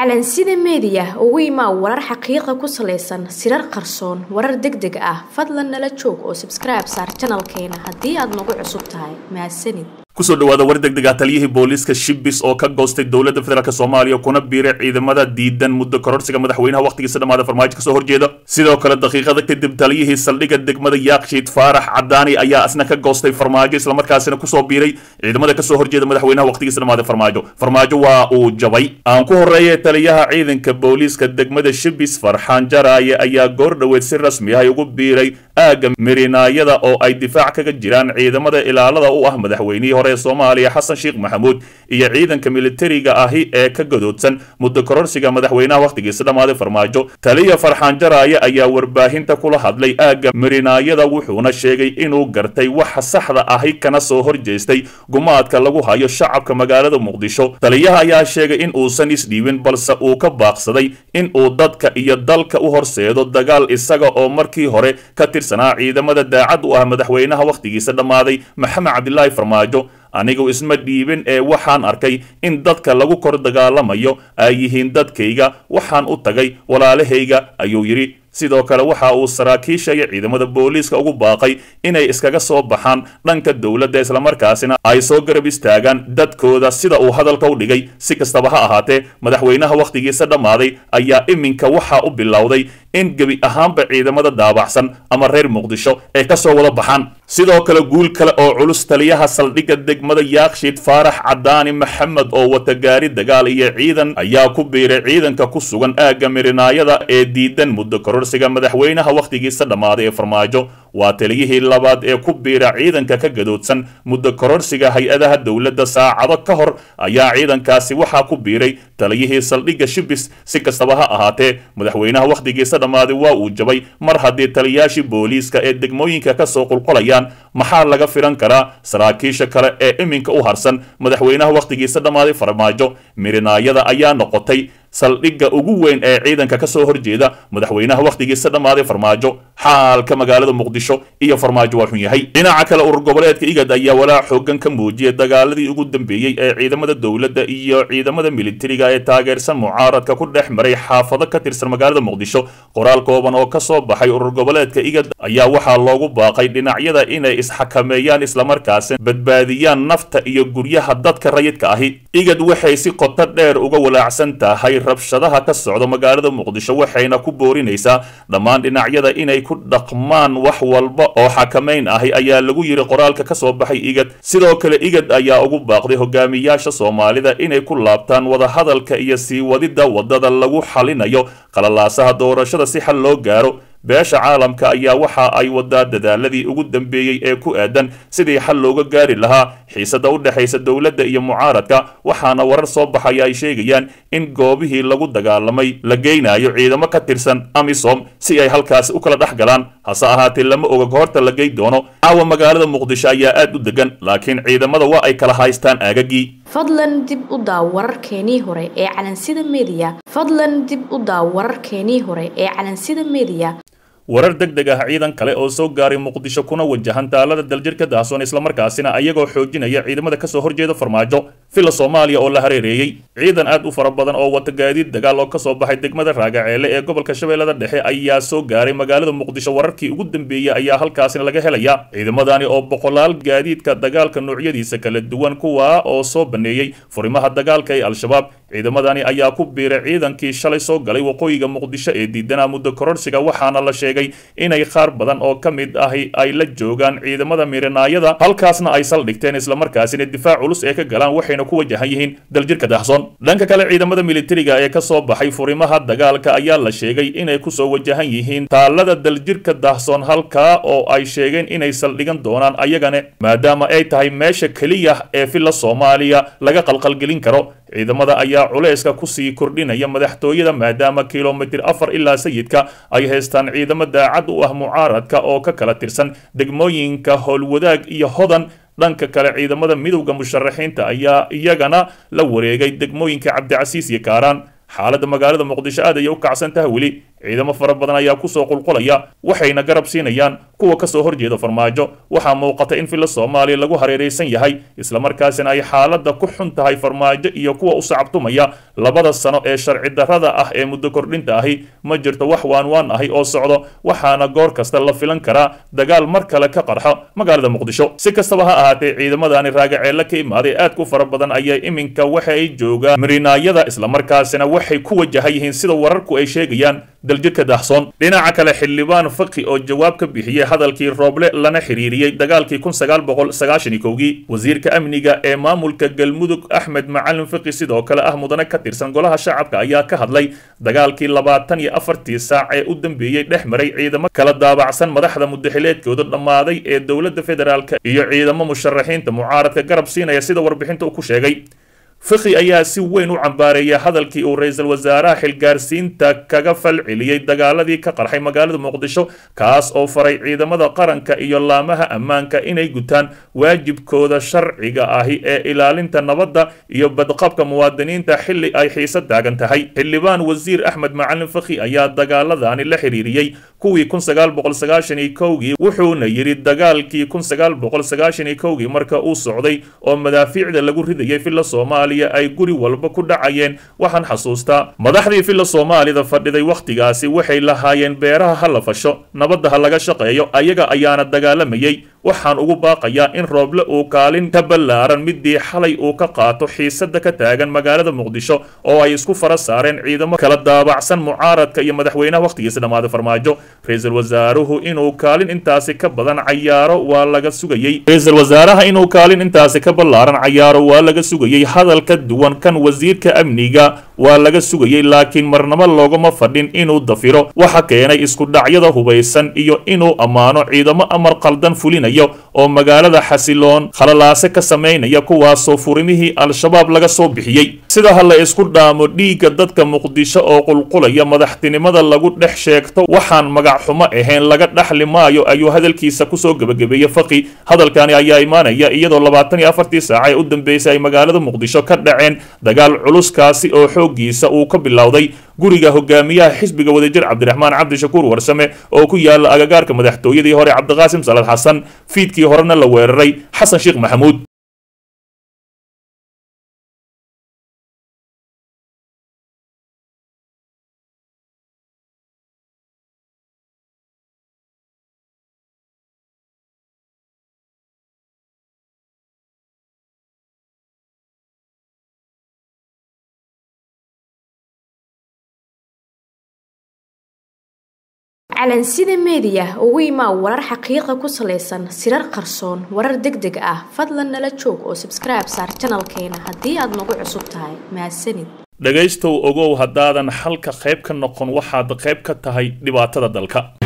calansida meediya ugu imaa warar xaqiiqa ku salaysan sirar qarsoon warar deg deg ah fadlan nala joog oo sabskribe saar janalkeena haddii aad nagu cusub tahay mahadsanid kusoo dhawaada war degdeg ah taliyihii booliiska shibis oo ka goostay dowladda federaalk soomaaliya kuna biiray ciidamada diidan muddo kororsiga madaxweynaha wakhtigiisa dhammaada farmaajo kasoo horjeeda sidoo kale daqiiqada kadib taliyihii saldhigga degmada yaakshiid faarax cadaani ayaa isna ka goostay farmaajo islamarkaasina kusoo biiray ciidamada kasoo horjeeda madaxweynaha wakhtigiisa dhammaada farmaajo farmaajo waa uu jabay aan ku horeeye taliyaha ciidanka booliiska degmada shibis farxaan jaraaye ayaa goor dhoweed si rasmi ah ugu biiray aagga mirinaayada oo ay difaac kaga jiraan ciidamada ilaalada u ah madaxweynihii hore ee soomaaliya xasan sheekh maxamuud iyo ciidanka militariga ahi ee ka gadoodsan muddo kororsiga madaxweynaha wakhtigiisa dhammaaday farmaajo taliya farxaan jaraaye ayaa warbaahinta kula hadlay aagga mirinaayada wuxuuna sheegay inuu gartay waxa saxda ahi kana soo horjeestay gumaadka lagu hayo shacabka magaalada muqdisho taliyaha ayaa sheegay in uusan isdhiibin balse uu ka baaqsaday in uu dadka iyo dalka u horseedo dagaal isaga oo markii hore ka tirsanaa ciidamada daacad u ah madaxweynaha wakhtigiisa dhammaaday maxamed cabdilaahi farmaajo anigu isma dhiibin ee waxaan arkay in dadka lagu kor dagaalamayo ay yihiin dadkayga waxaan u tagay walaalahayga ayuu yidhi sidoo kale waxa uu saraakiisha iyo ciidamada booliiska ugu baaqay inay iskaga soo baxaan dhanka dowladda islamarkaasina ay soo garab istaagaan dadkooda sida uu hadalka u dhigay si kastaba ha ahaatee madaxweynaha wakhtigiisa dhammaaday ayaa iminka waxa u bilowday in gebi ahaanba ciidamada daabacsan ama reer muqdisho ay ka soo wada baxaan sidoo kale guul kale oo culus taliyaha saldhigga degmada yaakshiid faarax cadaani maxamed oo wata gaari dagaal iyo ciidan ayaa ku biiray ciidanka ku sugan aagga mirinaayada ee diidan muddo kororsiga madaxweynaha wakhtigiisa dhammaaday ee farmaajo waa taliyihii labaad ee ku biira ciidanka ka gadoodsan muddo kororsiga hay-adaha dowladda saacado ka hor ayaa ciidankaasi waxaa ku biiray taliyihii saldhigga shibis si kastaba ha ahaatee madaxweynaha wakhtigiisa dhammaaday waa uu jabay mar haddii taliyaashii booliiska ee degmooyinka ka soo qulqulayaan maxaa laga filan karaa saraakiisha kale ee iminka u harsan madaxweynaha wakhtigiisa dhammaaday farmaajo mirinaayada ayaa noqotay saldhigga ugu weyn ee ciidanka ka soo horjeeda madaxweynaha wakhtigiisa dhammaaday farmaajo xaalka magaalada muqdisho iyo farmaajo waa xun yahay dhinaca kale urur goboleedka igad ayaa walaac xoogan ka muujiyay dagaaladii ugu dambeeyey ee ciidamada dowladda iyo ciidamada militariga ee taageersan mucaaradka ku dhex maray xaafado ka tirsan magaalada muqdisho qoraal kooban oo ka soo baxay urur goboleedka igad ayaa waxaa loogu baaqay dhinacyada inay isxakameeyaan islamarkaasi badbaadiyaan nafta iyo guryaha dadka rayidka ahi igad waxay si qoto dheer uga walaacsan tahay rabshadaha ka socda magaalada muqdisho waxayna ku boorinaysaa dhammaan dhinacyada inay ku dhaqmaan wax walba oo xakamayn ahi ayaa lagu yidhi qoraalka ka soo baxay igad sidoo kale igad ayaa ugu baaqday hogaamiyaasha soomaalida inay ku laabtaan wadahadalka iyo sii wadidda waddada lagu xalinayo qalalaasaha doorashada si xal loo gaaro beesha caalamka ayaa waxa ay wadaa dadaaladii ugu dambeeyey ee ku aadan sidii xal looga gaari lahaa xiisada u dhexaysa dowladda iyo mucaaradka waxaana warar soo baxaya ay sheegayaan in goobihii lagu dagaalamay la geynayo ciidamo ka tirsan amisom si ay halkaasi u kala dhex galaan hase ahaatee lama oga goorta la gey doono caawa magaalada muqdisho ayaa aad u degan laakiin ciidamada waa ay kala haystaan aagagii fadlan dib u daaw wararkeenii hore ee calansida meediya fadlan dib u daaw wararkeenii hore ee calansida meediya warar deg deg ah ciidan kale oo soo gaaray muqdisho kuna wajahan taalada daljirka dahsoon islamarkaasina ayagoo xoojinaya ciidamada kasoo horjeeda farmaajo villa soomaaliya oo la hareereeyey ciidan aad u fara badan oo wata gaadiid dagaal oo kasoo baxay degmada raagaceele ee gobolka shabeellada dhexe ayaa soo gaaray magaalada muqdisho wararkii ugu dambeeyey ayaa halkaasina laga helaya ciidamadani oo boqolaal gaadiidka dagaalka noocyadiisa kala duwan kuwa oo soo baneeyey furimaha dagaalka ee al-shabaab ciidamadani ayaa ku biiray ciidankii shalay soo galay waqooyiga muqdisho ee diidanaa muddo kororsiga waxaana la sheegay inay qaar badan oo ka mid ahi ay la joogaan ciidamada mirinaayada halkaasna ay saldhigteen islamarkaasina difaac culus ee ka galaan waxayna ku wajahan yihiin daljirka dahsoon dhanka kale ciidamada militariga ee kasoo baxay furimaha dagaalka ayaa la sheegay inay kusoo wajahan yihiin taalada daljirka dahsoon halkaa oo ay sheegeen inay saldhigan doonaan ayagane maadaama ay tahay meesha keliya ee villa soomaaliya laga qalqalgelin karo ciidamada ayaa culayska kusii kordhinaya madaxtooyada maadaama kilomitir afar ilaa sayidka ay haystaan ciidamo daacad u ah mucaaradka oo ka kala tirsan degmooyinka howlwadaag iyo hodan dhanka kale ciidamada midowda musharaxiinta ayaa iyagana la wareegay degmooyinka cabdicasiis iyo kaaraan xaaladda magaalada muqdisho aad ayay u kacsan tahay weli ciidamo fara badan ayaa kusoo qulqulaya waxayna garab siinayaan kuwa kasoo horjeeda farmaajo waxaa muuqata in filla soomaaliya lagu hareeraysan yahay islamarkaasina ay xaaladda ku xun tahay farmaajo iyo kuwa u sacabtumaya labada sano ee sharci darrada ah ee muddo kordhinta ahi ma jirto wax waanwaan ahi oo socdo waxaana goor kasta la filan karaa dagaal mar kale ka qarxo magaalada muqdisho si kastaba ha ahaatee ciidamadani raagaceelle ka imaaday aad ku fara badan ayaa iminka waxa ay joogaan marinaayada islamarkaasina waxay ku wajahan yihiin sida wararku ay sheegayaan daljirka daahsoon dhinaca kale xildhibaan faqi oo jawaab ka bixiyey hadalkii rooble lana xiriiriyey dagaalkii kun sagaal boqol sagaashan iyo kowgii wasiirka amniga ee maamulka galmudug axmed macalin faqi sidoo kale ah mudane ka tirsan golaha shacabka ayaa ka hadlay dagaalkii labaatan iyo afartii saac ee u dambeeyey dhex maray ciidamo kala daabacsan madaxda mudaxileedkooda dhammaaday ee dowladda federaalka iyo ciidamo musharaxiinta mucaaradka garab siinaya sida warbixinta uu ku sheegay fiqi ayaa si weyn u cambaareeyay hadalkii uu ra-iisul wasaaraha xilgaarsiinta kaga fal celiyey dagaaladii ka qarxay magaalada muqdisho kaas oo faray ciidamada qaranka iyo laamaha ammaanka inay gutaan waajibkooda sharciga ahi ee ilaalinta nabadda iyo badqabka muwaadiniinta xilli ay xiise taagan tahay xildhibaan wasiir axmed macalin fakhi ayaa dagaaladani la xiriiriyey kuwii kun sagaal boqol sagaashan iyo kowgii wuxuuna yidhi dagaalkii kun sagaal boqol sagaashan iyo kowgii marka uu socday oo madaafiicda lagu ridayay filla soomaaliya ay guri walba ku dhacayeen waxaan xasuustaa madaxdii filla soomaalida fadhiday wakhtigaasi waxay lahaayeen beeraha ha la fasho nabadda ha laga shaqeeyo ayaga ayaana dagaalamayey waxaan ugu baaqayaa in rooble uu kaalin ka ballaaran midii xalay uu ka qaato xiisada ka taagan magaalada muqdisho oo ay isku fara saareen ciidamo kala daabacsan mucaaradka iyo madaxweynaha wakhtigiisa dhammaaday farmaajo ra-iisul wasaaruhu inuu kaalin intaasi ka badan cayaaro waa laga sugayey ra-iisul wasaaraha inuu kaalin intaasi ka ballaaran cayaaro waa laga sugayey hadal ka duwan kan wasiirka amniga waa laga sugayey laakiin marnabo looguma fadhin inuu dafiro waxa keenay isku dhacyada hubaysan iyo inuu ammaano ciidamo amar qaldan fulinayo oo magaalada xasiloon khalalaase ka samaynaya kuwaasoo furimihii al-shabaab laga soo bixiyey sida ha la isku dhaamo dhiigga dadka muqdisho oo qulqulaya madaxtinimada lagu dhex sheegto waxaan magac xumo ahayn laga dhaxli maayo ayuu hadalkiisa kusoo gebagabeeyey faqi hadalkani ayaa imaanaya iyadoo labaatan iyo afartii saaca ee u dambeysay ay magaalada muqdisho ka dhaceen dagaal culuskaasi oo xoogiisa uu ka bilowday guriga hogaamiyaha xisbiga wadajir cabdiraxmaan cabdishakuur warsame oo ku yaala agagaarka madaxtooyadii hore cabdiqaasim salad xasan fiidkii horena la weeraray xasan sheekh maxamuud calansida meediya ugu imaa warar xaqiiqa ku salaysan sirar qarsoon warar deg deg ah fadlan nala joog oo sabskribe saar janalkeena haddii aad nagu cusub tahay mahadsanid dhegaystow ogow haddaadan xalka qayb ka noqon waxaad qayb ka tahay dhibaatada dalka